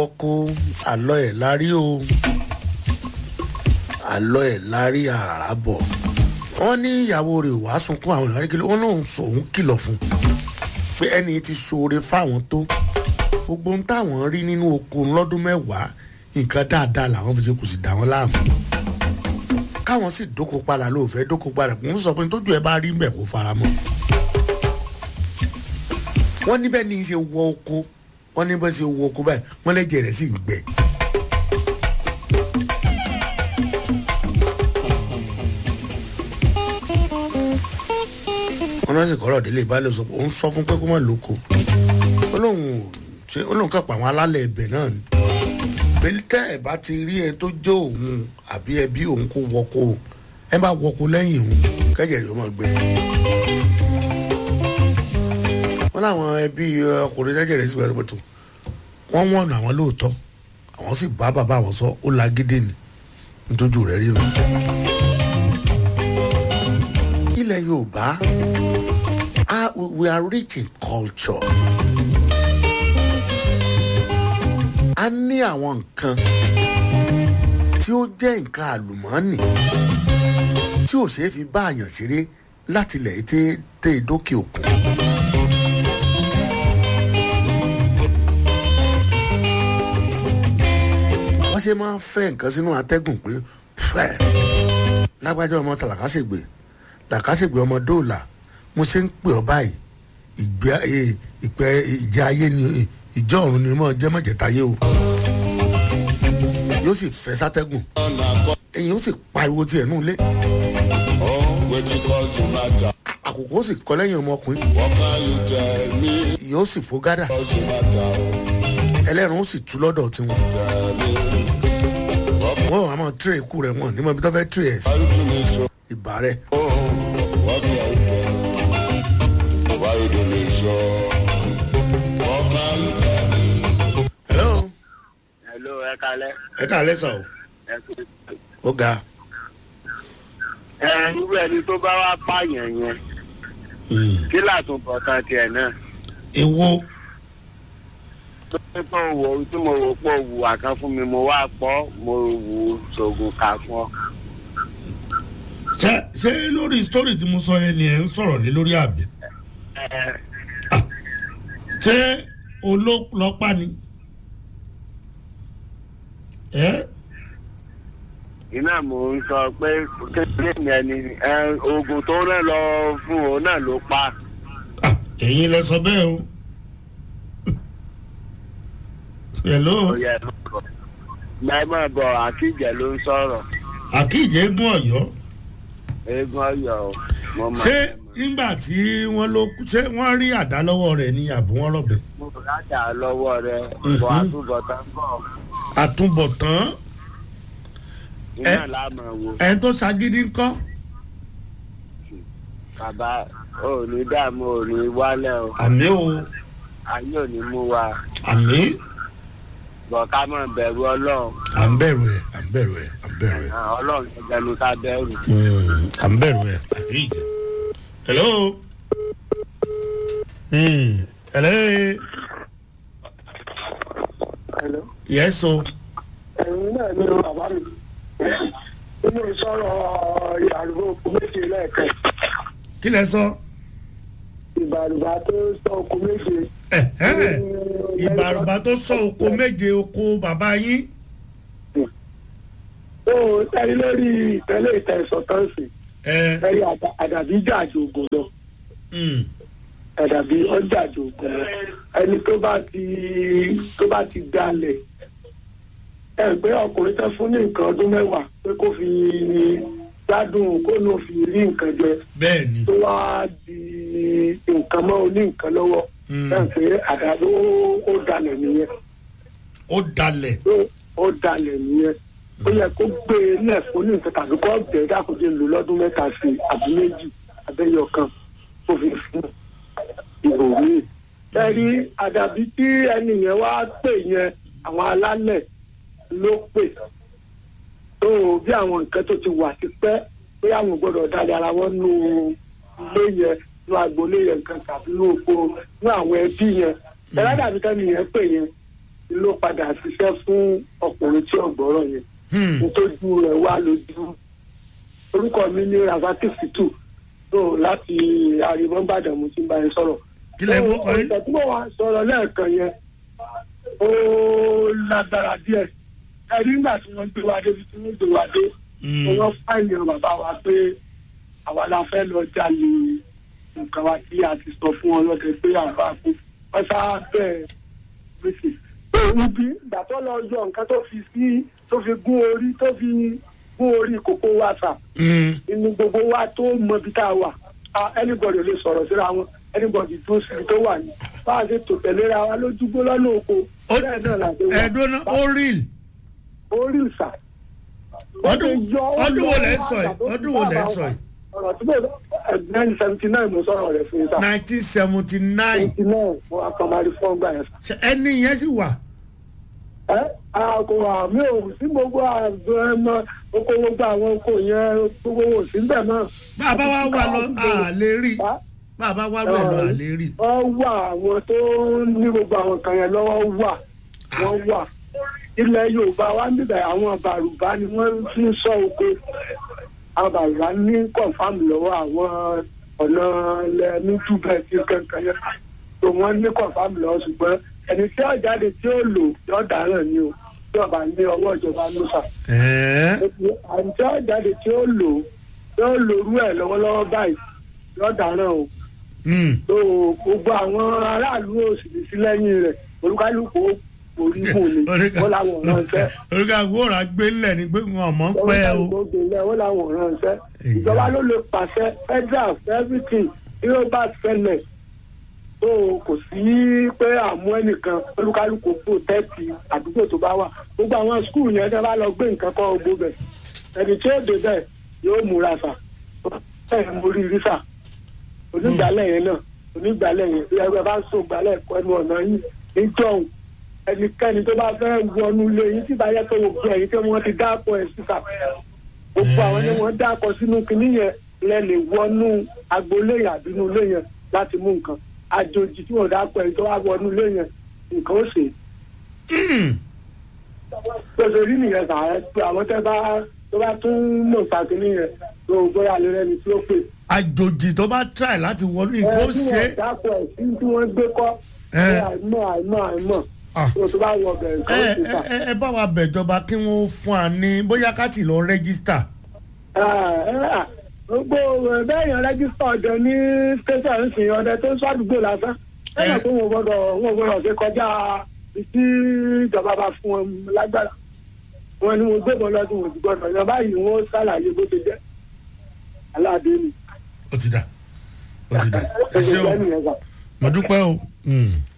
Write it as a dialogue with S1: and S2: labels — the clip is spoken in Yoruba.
S1: wọ́kó àlọ́ ẹ̀ lárí o àlọ́ ẹ̀ lárí àràbọ̀ wọ́n ní ìyàwó rẹ̀ wàá sunkún àwọn ìyàwó kìlọ̀ wọ́n lóun sọ òun kìlọ̀ fún un pé ẹni tí ṣoore fáwọn tó gbogbo ohun táwọn rí nínú oko lọ́dún mẹ́wàá nǹkan dáadáa làwọn fi ṣe kù sí dá wọn láàmú káwọn sì dóko padà lóòfẹ́ dóko padà kò ń sọ pé tójú ẹ bá rí mbẹ̀ kó fara mọ́ wọ́n níbẹ̀ ní í ṣe wọ oko wọ́n níbẹ̀ ṣe wọ oko báyìí wọ́n lẹ́jẹ̀ rẹ̀ sì ń gbẹ. wọ́n náà sì kọ́rọ̀ délé ìbálẹ̀ sọ pé òun sọ fún pé kó má lóko ó lóun ṣe ó lóun kàn pa àwọn alálẹ̀ ẹbẹ̀ náà ni pé tẹ́ ẹ̀ bá ti rí ẹ tó jó òun àbí ẹbí òun kó wọko ẹ bá wọko lẹ́yìn òun kẹ́jẹ̀ rẹ̀ ó máa gbẹ wọn láwọn ẹbí ọkùnrin jẹjẹ rẹ sí pẹtupẹtu wọn wọn nà àwọn lóòótọ́ àwọn sì bá bàbá àwọn sọ ó lágídé ni ntójú rẹ rí nu. ilẹ̀ yorùbá we are rich in culture. a ní àwọn nǹkan tí ó jẹ́ nǹkan àlùmọ́ọ́nì tí ò ṣeé fi bá àyàn ṣeré láti ilẹ̀ tẹ́ dókè òkun. wọ́n ṣe máa ń fẹ́ nǹkan sínú atẹ́gùn pé fẹ́ lágbájá ọmọ tàlàkàṣègbè làkàṣègbè ọmọ dóòlà mo ṣe ń pè ọ báyìí ìgbé ìpẹ ìjà ayé ni ìjọ ọ̀run ni mo jẹ́ mọ̀jẹ̀táyé o yóò sì fẹ́ sátẹ́gùn èyí ó sì pariwo tiẹ̀ nù lé àkókò ó sì kọ́ lẹ́yìn ọmọkùnrin yóò sì fò gádà ẹlẹ́rìn ó sì tú lọ́dọ̀ tiwọn wọ́n wàá máa tírẹ̀ ikú rẹ̀ wọ́n ní mo bí tó fẹ́ tírẹ̀ ẹ̀ sí ìbá rẹ̀. hello.
S2: hello ẹ kalẹ.
S1: ẹ káalẹ́ sà o
S2: ẹ kú.
S1: ó ga.
S2: ẹ irú ẹni tó bá wá pààyàn yẹn kí làtúbọ̀ kan tiẹ̀ náà.
S1: ewo
S2: tó ní tó wò tí mo wò pọ̀ wù àkàn fún mi mo wá pọ̀ mo wù sògùn kà fún ọ.
S1: ṣé ṣé lórí story tí mo sọ yẹn ni ẹ ń sọ̀rọ̀ lé lórí àbí
S2: ẹ
S1: ṣé olólọ́pàá ni ẹ
S2: iná mò ń sọ pé kékeré mi ẹni ẹ oògùn tó rán lọ fún òun náà ló pa.
S1: Ah, ẹ̀yin lẹ sọ bẹ́ẹ̀ o hello
S2: ó yẹ ẹ má bọ̀ ẹ má bọ̀ àkíjẹ ló ń sọ̀rọ̀
S1: àkíjẹ́ gún ọ̀yọ́
S2: eégún ọyọ o mo mọ
S1: ṣé nígbà tí wọ́n ló kú ṣé wọ́n rí àdá lọ́wọ́ rẹ̀ ní àbí wọ́n rọ̀bẹ̀
S2: mo rájà lọ́wọ́ rẹ bọ̀ àtúbọ̀tán bọ̀
S1: àtúbọ̀tán
S2: iná láàmú wo
S1: ẹni tó ṣagídí ńkọ́
S2: bàbá ò ní dààmú ò ní wálẹ̀ o
S1: àmì o
S2: ayé ò ní mú wa
S1: àmì
S2: bọ̀ ká mọ̀ bẹ̀rù ọlọ́run
S1: à ń bẹ̀rù ẹ̀ à ń bẹ̀rù ẹ̀ à ń bẹ̀rù ẹ̀
S2: Ah, ọlọ́run gẹ́gẹ́ ni ká bẹ̀rù.
S1: Mm, à ń bẹ̀rù ẹ̀ àkíjẹ́ hello Hmm, hello
S3: Hello.
S1: yes o
S3: ẹ̀yin náà ní bàbá mi nínú sọ̀rọ̀ ìyàrúgbó méje lẹ́ẹ̀kan
S1: kí lẹ sọ
S3: ìbàrùbá tó sọ oko méje.
S1: Ẹ̀hẹ́n, ìbàrùbá tó sọ oko méje oko bàbá yín
S3: ó tẹ́lẹ̀ lórí ìtẹ́lẹ̀ ìtẹ̀sọ̀ tọ́sí
S1: ẹ
S3: ẹ̀rí àdàbí jàjò ògùn lọ
S1: mm,
S3: àdàbí ọjàjò ògùn lọ ẹni tó bá ti tó bá ti dalẹ̀ ẹ pé ọkùnrin tán fún ní nǹkan ọdún mẹ́wàá pé kó fi gbádùn kó ló fi rí nǹkan jẹ
S1: bẹ́ẹ̀ ni
S3: tó wá di nǹkan mọ́ oní nǹkan lọ́wọ́
S1: Mm.
S3: náà pé àdàbí ó ó dalẹ̀ nìyẹn
S1: ó dalẹ̀
S3: ó ó dalẹ̀ nìyẹn ó yẹ kó gbé e lẹ̀ fún ní nǹkan tàbí kó bẹ̀ẹ́ dákòjé lò lọ́dún mẹ́ta sí i àbí méjì abẹ́yọ kan tó fi fún ìbò míì. ẹ̀rí àdàbí tí ẹni yẹn wá pè yẹn àwọn alálẹ̀ ló pè tó bí àwọn nǹkan tó ti wà ti pẹ́ pé àwọn gbọ́dọ̀ dalẹ̀ ara wọn nù ilé yẹn nù agboolé yẹn nǹkan tàbí nù oko nù àwọn ẹbí yẹn ẹ̀rọ dàbí tẹ́ni yẹn pè yẹn ló padà ṣiṣẹ́ fún ọkùnrin tí ọ̀gbọ́rọ̀ yẹn
S1: Hmm.
S3: nítorí rẹ̀ wá lójú orúkọ mi ní razaki situ tó láti àríwọ́nbàdàn mo ti ń bá yẹn sọ̀rọ̀.
S1: kí lẹ bó kọrí.
S3: ọ̀sẹ̀ tí mo wá sọ̀rọ̀ lẹ́ẹ̀kan yẹn ó lágbára díẹ̀ ẹ̀rí nígbà tí wọ́n gbé wa débi tí wọ́n gbé wa dé
S1: Hmm.
S3: wọ́n fáìlì ọ bàbá wa pé àwa la fẹ́ lọ jalè nǹkan wa tí a ti sọ fún wọn lọ́dẹ pé àbá kú wọ́n sá bẹ́ẹ̀ gbèsè. ibi ìgbà tó lọ yọ nǹkan tó fi sí tó fi gún orí tó fi gún orí kókó wa sà
S1: Hmm.
S3: inú gbogbo wa tó mọ ibi tá a wà Ah, anybody lè sọ̀rọ̀ síra wọn anybody dúró síbi tó wà ní bá a ṣe tò tẹ̀léra wa lójúgbó lọ́nà oko
S1: Ó-
S3: bẹ́ẹ̀ náà la ṣe wà
S1: ẹ̀ẹ́dọ́ náà ó rí
S3: orí ìsà.
S1: ọdún ọdún wo lẹ́ ń sọ yìí ọdún wo lẹ́ ń sọ yìí
S3: ọ̀rọ̀ tí mo nineteen seventy nine mo sọ̀rọ̀ rẹ̀ fún yín sá.
S1: nineteen seventy nine
S3: seventy nine mo wá kan máa rí fún ọgbà yẹn sá.
S1: ẹni yẹn sì wà.
S3: ẹ àkó àmì ò sí gbogbo àgbẹ̀ ẹmọ oko gbogbo àwọn oko yẹn gbogbo wò sí bẹ́ẹ̀ náà.
S1: bàbá wa wà lọ àlè rí
S3: Bá-
S1: bàbá wa wà lọ àlè rí.
S3: wọ́n wà àwọn tó ní gbogbo àwọn kan yẹn lọ́wọ́ wà wọ́n wà. ilẹ̀ yorùbá wa ń bíbẹ̀ àwọn bàrùbá ni wọ́n fi ń sọ oko àwọn bàrùbá ní kọ̀ǹfàmù lọ́wọ́ àwọn ọ̀nà ilẹ̀ ní túbẹ̀ tí kankan yẹn tó wọ́n ní kọ̀ǹfàmù lọ́wọ́ ṣùgbọ́n ẹni tí ó jáde tí ó lò yóò dáràn ni o tí ọba ní ọwọ́ ìjọba ló sà
S1: ẹ̀ẹ́
S3: àti tí ó jáde tí ó lò yóò lòrú ẹ̀ lọ́wọ́lọ́wọ́ báyìí yóò dáràn o
S1: Hmm.
S3: tó gbogbo àwọn aráàlú òsì ní sí lẹ́yìn rẹ̀ olúkálùkù orí mù ni wọ́n làwọn ọ̀ràn ṣẹ́
S1: oríkà wòrà gbé ńlẹ̀ ni pé wọn mọ̀ ń pẹ́ o.
S3: olúkálùkù ògbélẹ̀ wọ́n làwọn ọ̀ràn ṣẹ́ ìjọba ló lè pàṣẹ federal everything tí ó bá ṣẹlẹ̀ tó kò sí pé àmú ẹnìkan olúkálùkù protẹ́tì àdúgbò tó bá wà gbogbo àwọn skul yẹn tẹ́ bá lọ gbé nǹkan kọ́ ogbó bẹ̀ ẹni tí ó dé bẹ́ẹ̀ yóò múra sà bẹ́ẹ̀ mo rí rí sà onígbàlẹ̀ yẹn náà onígbàlẹ̀ yẹn bí ẹgbẹ́ bá ń so gbàlẹ̀ kọ́ ẹnu ọ̀nà yìí níjọ́hún ẹnikẹ́ni tó bá fẹ́ wọnú ilé yín tí bá yẹ pé gbogbo ẹ̀yìn tí wọ́n ti dáàpọ̀ ẹ̀ síta gbogbo àwọn ni wọ́n dáàpọ̀ sínú kinní yẹn lẹ lè wọnú agboolé yẹn àbínú ilé yẹn láti mú nǹkan àjòjì tí wọ́n dáàpọ̀ ẹ̀yìn tó wá wọnú ilé yẹn nǹkan ó ṣe
S1: Hmm.
S3: pèsè rí nìyẹn sà ẹ pé àwọn tẹ́ bá tó bá tún mọ̀ sàkínní yẹn tó bóyá lè rẹni tí ó pè
S1: àjòjì tó bá try láti wọnú ìkó
S3: ẹ tí
S1: ṣe
S3: wọ́n dáàpọ̀ ẹ̀ sí tí wọ́n gbé kọ́
S1: Ẹ.
S3: ẹ àìmọ̀ àìmọ̀ àìmọ̀
S1: Ah.
S3: tó tó bá wọ bẹ̀rẹ̀ nǹkan
S1: ẹ
S3: ó ṣe sà.
S1: ẹ ẹ bá wa bẹ̀jọba kí wọ́n fún wa ní bóyá ká tì lọ rẹ́gísítà.
S3: gbogbo bẹ́ẹ̀ yẹn rẹ́gísítà ọ̀dẹ ní tẹ̀sán ń sìn ọ̀dẹ tó ń sọ àdúgbò lásán ẹ̀yìn tó wọn gbọ́dọ̀ wọn gbọ́dọ̀ ṣe kọjá tí ìjọba bá fún wọn lágbára wọn ni mo gbébọn lọ́dún wọn ti gbọ́dọ̀ yan báyìí wọn ṣàlàyé bó ṣe jẹ́ aláàdé ni
S1: ó ti dà ó ti dà ẹ ṣé o
S3: ẹ̀ṣẹ̀ nìyẹn sà.
S1: mo dúpẹ́ o. Hmm.